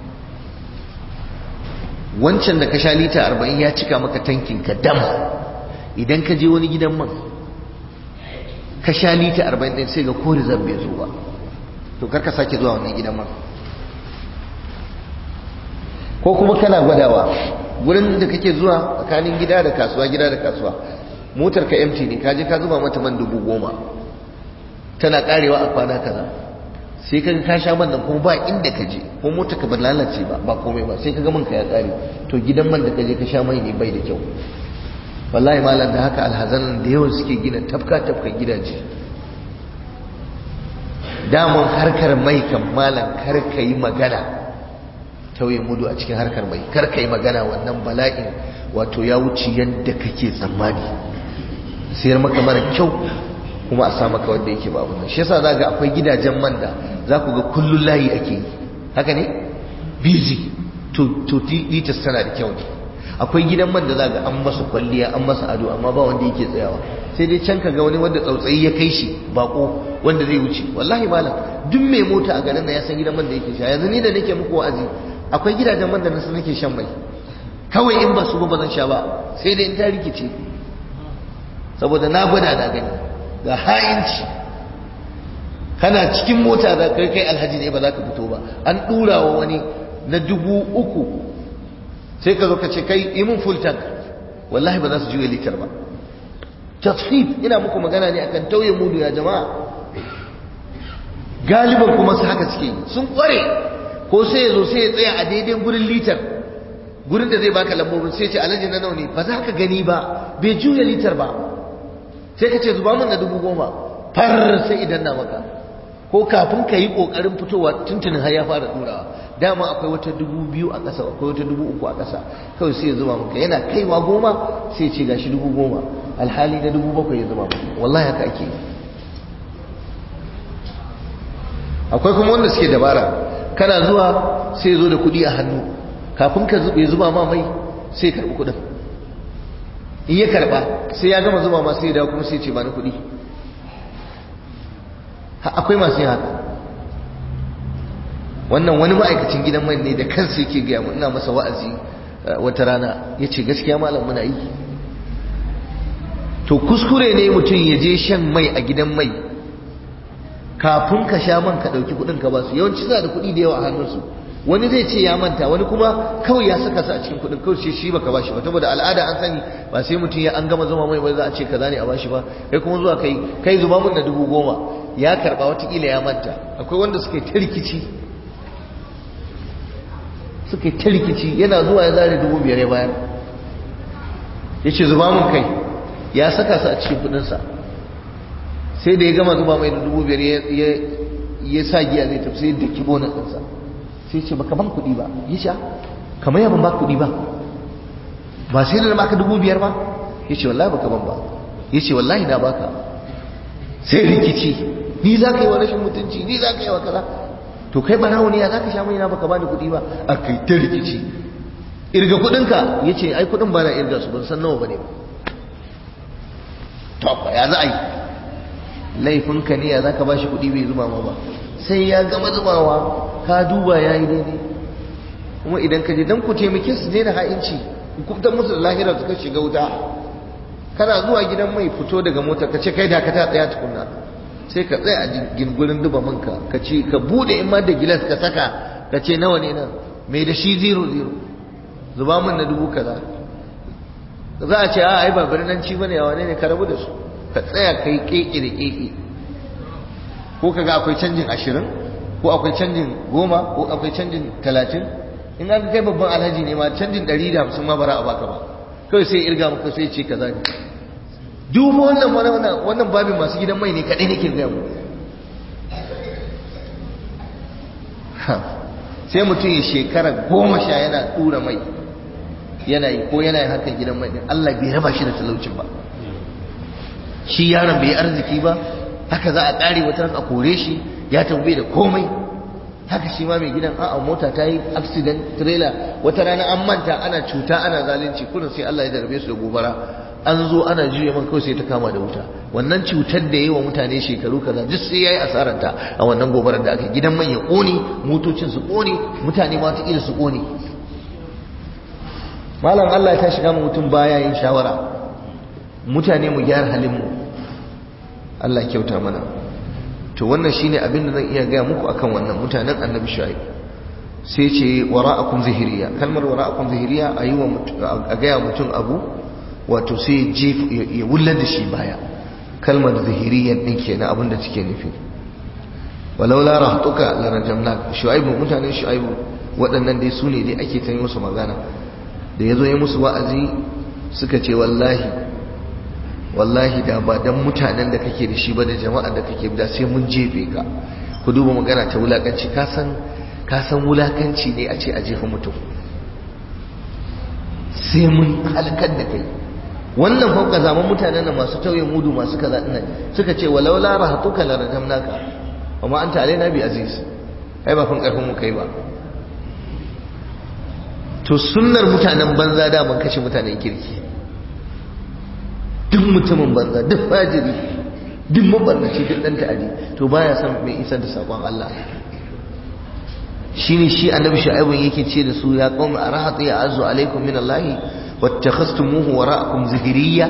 wancan da ka sha lita arba'in ya cika maka tankin ka dam idan ka je wani gidan man ka sha lita arba'in ɗin sai ga kori zan bai zo ba to karka sake zuwa wannan gidan man ko kuma kana gwadawa gurin da kake zuwa tsakanin gida da kasuwa gida da kasuwa motar ka empty ne kaje ka zuba mata man dubu goma tana karewa a kwana kaza sai kaga ka sha man nan kuma ba inda ka je ko motar ka ba lalace ba ba komai ba sai kaga man ka ya kare to gidan man da kaje ka sha mai ne bai da kyau wallahi malam da haka alhazanan da yawan suke gina tafka tafka gidaje damun harkar mai kan malam kar ka yi magana tauye mudu a cikin harkar mai kar ka yi magana wannan bala'in wato ya wuce yadda kake tsammani sayar maka mara kyau kuma a sa maka wanda yake babu nan shi yasa za ga akwai gidajen man da za ku ga kullun layi ake yi haka ne busy to to litas tana da kyau ne akwai gidan man da za ga an masa kwalliya an masa ado amma ba wanda yake tsayawa sai dai can ka ga wani wanda tsautsayi ya kai shi bako wanda zai wuce wallahi malam duk mai mota a garin nan ya san gidan man da yake sha yanzu ni da nake muku wa'azi akwai gidajen man da nasu nake shan mai kawai in ba su ba zan sha ba sai dai in ta rikice saboda na gwada na gani ga ha'inci kana cikin mota da kai kai alhaji ne ba za ka fito ba an dura wa wani na dubu uku sai ka zo ka ce kai yi mun full tank wallahi ba za su juya litar ba tasfif ina muku magana ne akan tauye mudu ya jama'a galiban kuma su haka suke sun kware ko sai ya zo sai ya tsaya a daidai gurin litar gurin da zai baka lambobin sai ce alhaji na nawa ne ba za ka gani ba bai juya litar ba sai ka ce zuba min na dubu goma far sai idan na maka ko kafin ka yi kokarin fitowa tuntunin har ya fara durawa dama akwai wata dubu biyu a ƙasa akwai wata dubu uku a ƙasa kawai sai ya zuba maka yana kaiwa goma sai ya ce gashi dubu goma alhali na dubu bakwai ya zuba maka wallahi haka ake yi akwai kuma wanda suke dabara kana zuwa sai zo da kudi a hannu kafin ka zube zuba ma mai sai karbi kudin in ya karba sai ya gama zuba ma sai ya dawo kuma sai ce ba ni kudi akwai masu yin haka wannan wani ma'aikacin gidan mai ne da kansa yake gaya mu ina masa wa'azi wata rana ya ce gaskiya malam muna yi to kuskure ne mutum ya je shan mai a gidan mai kafin ka sha man ka ɗauki kuɗin ka ba su yawanci suna da kuɗi da yawa a hannunsu wani zai ce ya manta wani kuma kawai ya saka su a cikin kuɗin kawai sai shi baka bashi ba saboda al'ada an sani ba sai mutum ya an gama zuma mai ba za a ce kaza ne a bashi ba kai kuma zuwa kai kai zuba mun na dubu goma ya karba watakila ya manta akwai wanda suka yi ta rikici suka yi ta rikici yana zuwa ya zare dubu biyar ya bayar ya ce zuba mun kai ya saka su a cikin kuɗinsa sai da ya gama zuba mai da dubu biyar ya sa giya zai tafi sai da kibo na ɗinsa sai ce baka ban kuɗi ba ya sha kamar yaban ba kuɗi ba ba sai da na baka dubu biyar ba ya ce wallahi baka ban ba ya ce wallahi na baka sai rikici ni za ka yi wa rashin mutunci ni za ka yi wa kaza to kai barawo ne ya za ka sha mai na baka bani kuɗi ba a kai ta rikici irga kuɗinka ya ce ai kuɗin ba na irga su ban san nawa ba ne ba to ya za a yi laifinka ne ya za ka ba shi kuɗi bai zuba ma ba sai ya gama zubawa ka duba ya yi daidai kuma idan ka je don ku taimake su daina ha'inci hukumtar musu da lahira suka shiga wuta kana zuwa gidan mai fito daga mota ka ce kai da ka ta tsaya tukunna sai ka tsaya a gingurin duba manka ka ce ka bude in ma da gilas ka saka ka ce nawa ne nan mai da shi zero zero zuba min na dubu kaza za a ce a ai ba birnanci bane a wane ne ka rabu da su ka tsaya kai keke da keke ko kaga akwai canjin ashirin ko akwai canjin goma ko akwai canjin talatin in an kai babban alhaji ne ma canjin ɗari da hamsin ma bara a baka ba kawai sai irga maka sai ce kaza ne duk wannan wannan wannan babin masu gidan mai ne kaɗai nake gaya mu sai mutum ya shekara goma sha yana tura mai yana yi ko yana yin hakan gidan mai Allah bai raba shi da talaucin ba shi yaron bai yi arziki ba haka za a ƙare wata ran a kore shi ya tambaye da komai haka shi ma mai gidan a'a mota ta yi accident trailer wata rana an manta ana cuta ana zalunci kullum sai Allah ya darbe su da gobara an zo ana juya maka kawai sai ta kama da wuta wannan cutar da yi wa mutane shekaru kaza duk sai yayi asararta a wannan gobarar da aka gidan man ya kone motocin su kone mutane ma ta su kone malam Allah ya shiga mu mutum baya yin shawara mutane mu gyara halin mu Allah kyauta mana to wannan shine abin da zan iya gaya muku akan wannan mutanen annabi shu'aib sai ce wara'akum zahiriya kalmar wara'akum zahiriya a yi wa a gaya mutum abu wato sai ya wullar da shi baya kalmar zahiriyan din kenan abin da take nufi walau la rahtuka la rajamna shu'aib mutanen shu'aib waɗannan dai su ne dai ake ta yi musu magana da yazo ya musu wa'azi suka ce wallahi wallahi da ba dan mutanen da kake da shi ba da jama'a da kake da sai mun jefe ka ku duba magana ta wulakanci ka san ka san wulakanci ne a ce a jefa mutum sai mun halakar da kai wannan fauka zaman mutanen da masu tauye mudu masu kaza dinnan suka ce walau la rahatuka la rajamnaka amma anta alaina bi aziz ai ba kun karfin mu kai ba to sunnar mutanen banza da ban kashe mutanen kirki duk mutumin banza duk fajiri duk mabarnaci duk dan ta'adi to baya son mai isar da sakon Allah shine shi annabi shu'aibun yake ce da su ya qaum arahatu ya azu alaikum min Allah wattakhastumuhu wara'akum zahiriya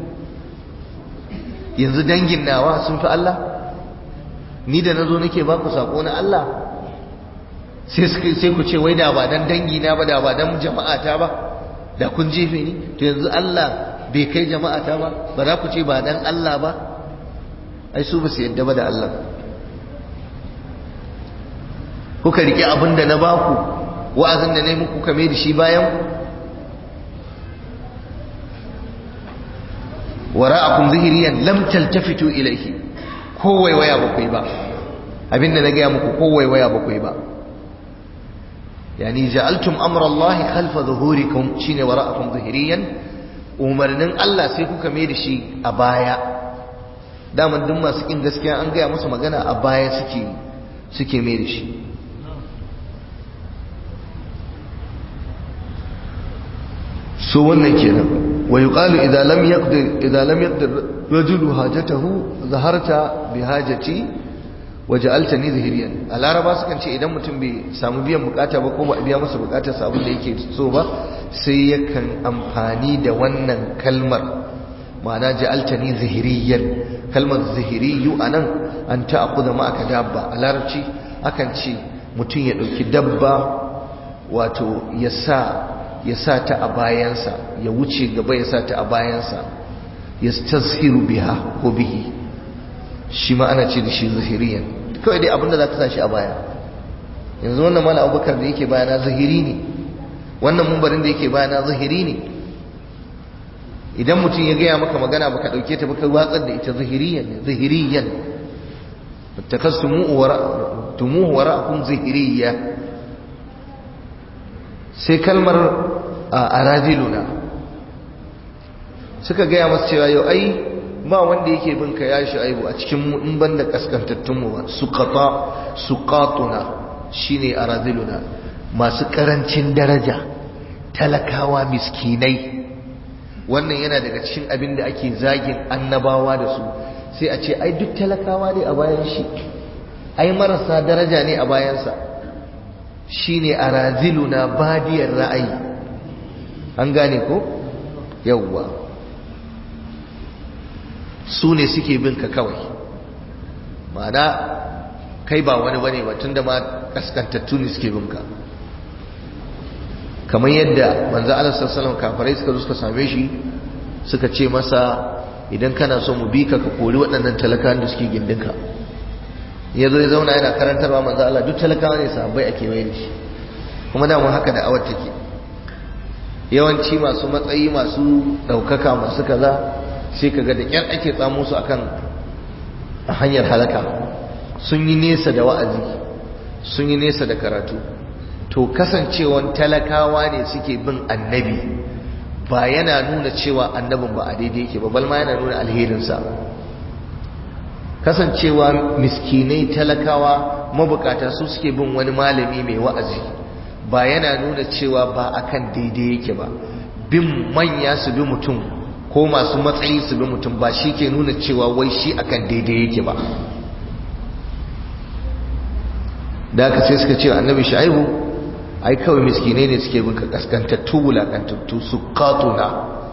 yanzu dangin nawa sun fi Allah ni da nazo nake ba ku sako na Allah sai sai ku ce wai da ba dan dangi na ba da ba dan jama'ata ba da kun jefe ni to yanzu Allah bai kai jama'ata ba ba za ku ce ba dan Allah ba ai su ba su yadda ba da Allah kuka rike abin da na baku wa'azin da na yi muku kame da shi bayan wara'akum zahiriyan lam taltafitu ilayhi ko waiwaya ba ku yi ba abin da na gaya muku ko waiwaya ba ku yi ba yani ja'altum amra Allah khalfa zuhurikum shine wara'akum zahiriyan umarnin Allah sai kuka mai da shi a baya daman duk masu kin gaskiya an gaya musu magana a baya suke suke mai da shi so wannan kenan wa yuqalu idza lam yaqdir idza lam yaqdir rajulu hajatahu zaharta bi hajati waja'altani zahiriyan a laraba sukan ce idan mutum bai samu biyan bukata ba ko ba biya masa bukatar sa abin da yake so ba sai yakan amfani da wannan kalmar ma'ana ja'altani zahiriyan kalmar zahiriyu anan an ta'khudha ma'aka dabba a larabci akan ce mutum ya dauki dabba wato ya sa ya sa ta a bayansa ya wuce gaba ya sa ta a bayansa ya tazhiru biha ko bihi shi ma ana ce da shi zahiriyan kawai dai abinda za ka sa shi a baya yanzu wannan mala abubakar da yake bayana zahiri ne wannan mumbarin da yake bayana zahiri ne idan mutum ya gaya maka magana baka dauke ta baka watsar da ita zahiriyan ne zahiriyan takastumuhu wara'akum zahiriya sai kalmar a araziluna suka gaya masu cewa yau ai ba wanda yake bin ka ya aibu a cikin mu in banda kaskantattun mu ba suqata suqatuna shine araziluna masu karancin daraja talakawa miskinai wannan yana daga cikin abin da ake zagin annabawa da su sai a ce ai duk talakawa ne a bayan shi ai marasa daraja ne a bayansa shine araziluna badiyar ra'ayi an gane ko yawwa su ne suke bin ka kawai ma'ana kai ba wani bane ba tunda ma kaskantattu ne suke bin ka kamar yadda manzo Allah sallallahu alaihi kafirai suka zo suka same shi suka ce masa idan kana so mu bi ka ka kori waɗannan talakawan da suke gindinka ya zo ya zauna yana karantarwa manzo Allah duk talakawa ne sahabbai a kewaye da shi kuma da mun haka da awar take yawanci masu matsayi masu ɗaukaka masu kaza sai kaga da ƙyar ake tsamo su akan hanyar halaka sun yi nesa da wa'azi sun yi nesa da karatu to kasancewan talakawa ne suke bin annabi ba yana nuna cewa annabin ba a daidai yake ba balma yana nuna alherinsa kasancewa miskinai talakawa mabukata su suke bin wani malami mai wa'azi ba yana nuna cewa ba akan daidai yake ba bin manya su bi mutum ko masu matsayi su bi mutum ba shi ke nuna cewa wai shi akan daidai yake ba da aka sai suka ce annabi shu'aibu ai kawai miskinai ne suke bin ka kaskantattu wulakantattu su katuna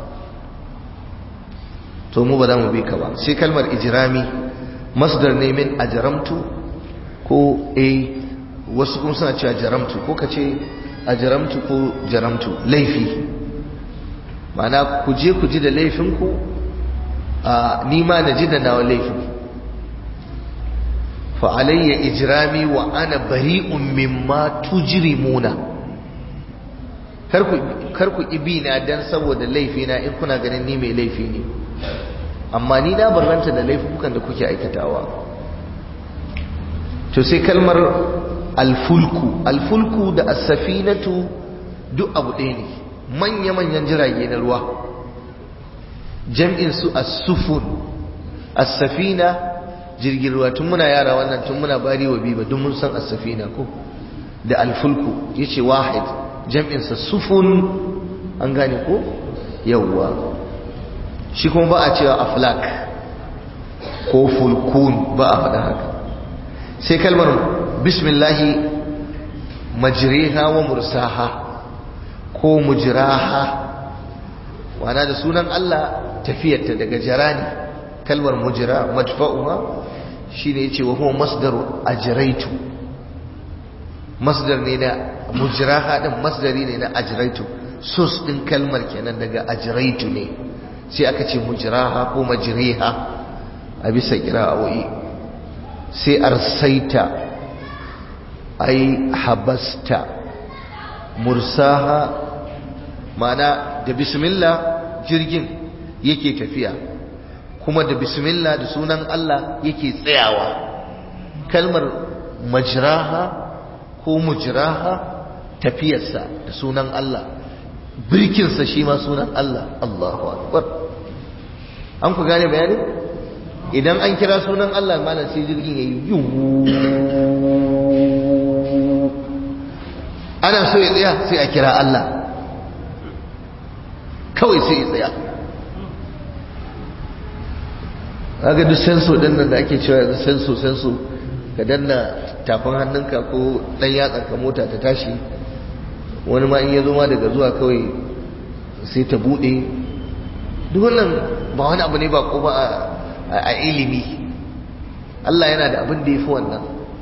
to mu ba za mu bi ka ba sai kalmar ijirami masdar ne min ajaramtu ko a wasu kuma suna cewa jaramtu ko ka ce ajaramtu ko jaramtu laifi mana ku je ku ji da laifinku a nima na ji da nawa laifin fa alayya ijrami wa ana bari'un mimma tujrimuna kar ku ibina dan saboda laifina in kuna ganin ni mai laifi ne amma ni na barranta da laifukan da kuke aikatawa to sai kalmar alfulku alfulku da as-safinatu duk abu ɗaya ne manya-manyan jirage na ruwa jam'in su as-sufun as-safina jirgin ruwa tun muna yara wannan tun muna bari wa biba duk mun san as-safina ko da alfulku yace wahid jam'in sa sufun an gane ko yawwa shi kuma ba a cewa aflak ko fulkun ba a faɗa haka sai kalmar bismillahi majriha wa mursaha ko mujraha wana da sunan Allah tafiyarta daga jarani kalmar mujra madfa'uha shine yace wa huwa masdaru ajraitu masdar ne na mujraha din masdari ne na ajraitu sus din kalmar kenan daga ajraitu ne sai aka ce mujraha ko majriha a bisa kira'o'i sai arsaita ai habasta mursaha mana da bismillah jirgin yake tafiya kuma da bismillah da sunan Allah yake tsayawa kalmar majraha ko mujraha tafiyarsa da sunan Allah birkinsa shi ma sunan Allah Allahu akbar an ku gane bayani idan an kira sunan Allah malam sai jirgin yayi ana so ya tsaya sai a kira Allah kawai sai ya tsaya kaga duk senso din nan da ake cewa yanzu senso senso ka danna tafin hannunka ko dan yatsa ka mota ta tashi wani ma in ya zo ma daga zuwa kawai sai ta bude duk wannan ba wani abu ne ba ko ba a ilimi Allah yana da abin da ya fi wannan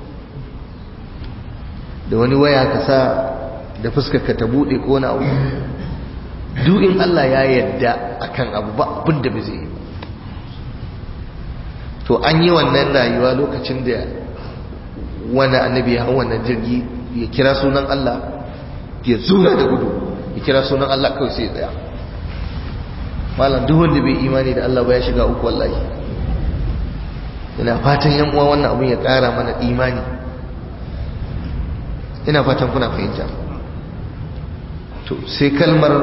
da wani waya ka sa da fuskarka ta bude ko wani abu duk in Allah ya yarda akan abu ba abin da bai zai yi to an yi wannan rayuwa lokacin da wani annabi ya hau wannan jirgi ya kira sunan Allah ya zura da gudu ya kira sunan Allah kawai sai ya tsaya malam duk wanda bai imani da Allah ba ya shiga uku wallahi ina fatan yan uwa wannan abun ya ƙara mana imani ina fatan kuna fahimta to sai kalmar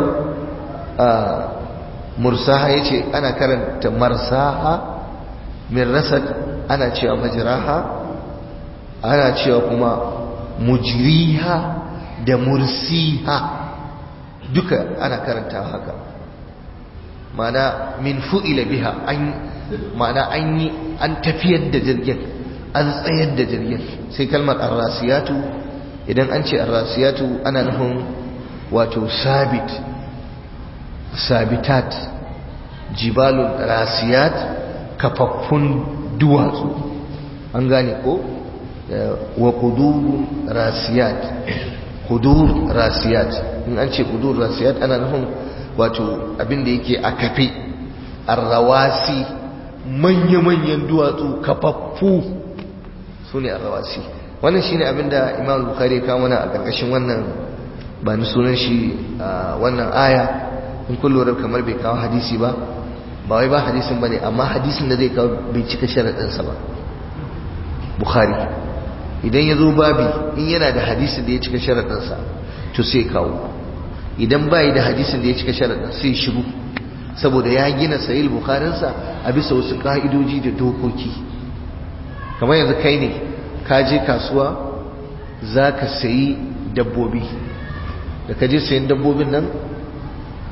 mursaha yace ana karanta marsaha min rasad ana cewa majraha ana cewa kuma mujriha da mursiha duka ana karanta haka mana min fu'ila biha an mana an yi an tafiyar da jirgin an tsayar da jirgin sai kalmar arrasiyatu idan an ce arrasiyatu ana nufin wato sabit sabitat jibalun rasiyat kafaffun duwatsu an gane ko wa kudurun rasiyat kudur rasiyat in an ce kudur rasiyat ana nufin wato abinda yake a kafe arrawasi manya-manyan duwatsu kafaffu su ne arrawasi wannan shine abinda imam bukhari ya kawo mana a ƙarƙashin wannan ba ni sunan shi wannan aya in kun lura kamar bai kawo hadisi ba ba wai ba hadisin bane amma hadisin da zai kawo bai cika sharaɗinsa ba bukhari idan ya zo babi in yana da hadisin da ya cika sharaɗinsa to sai kawo idan bai da hadisin da ya cika sharaɗin sai shiru saboda ya gina sahih bukharinsa a bisa wasu ka'idoji da dokoki kamar yanzu kai ne ka je kasuwa za ka sayi dabbobi da ka je sayin dabbobin nan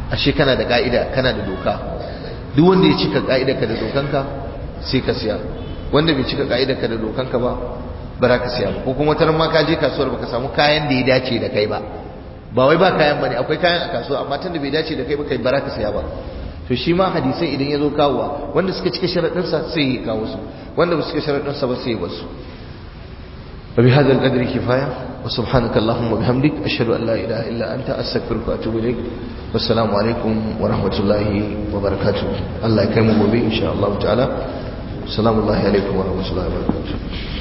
ashe kana da ka'ida kana da doka duk wanda ya cika ka'ida ka da dokanka sai ka siya wanda bai cika ka'ida ka da dokanka ba ba za ka siya ba ko kuma wataran ma ka je kasuwar baka samu kayan da ya dace da kai ba ba wai ba kayan bane akwai kayan a kasuwa amma tunda bai dace da kai ba kai ba za ka siya ba to shi ma hadisai idan ya zo kawowa wanda suka cika sharaɗinsa sai ya kawo su wanda ba su cika sharaɗinsa ba sai ya basu وبهذا القدر كفاية وسبحانك اللهم وبحمدك أشهد أن لا إله إلا أنت أستغفرك وأتوب إليك والسلام عليكم ورحمة الله وبركاته الله يكرمه بي إن شاء الله تعالى السلام الله عليكم ورحمة الله وبركاته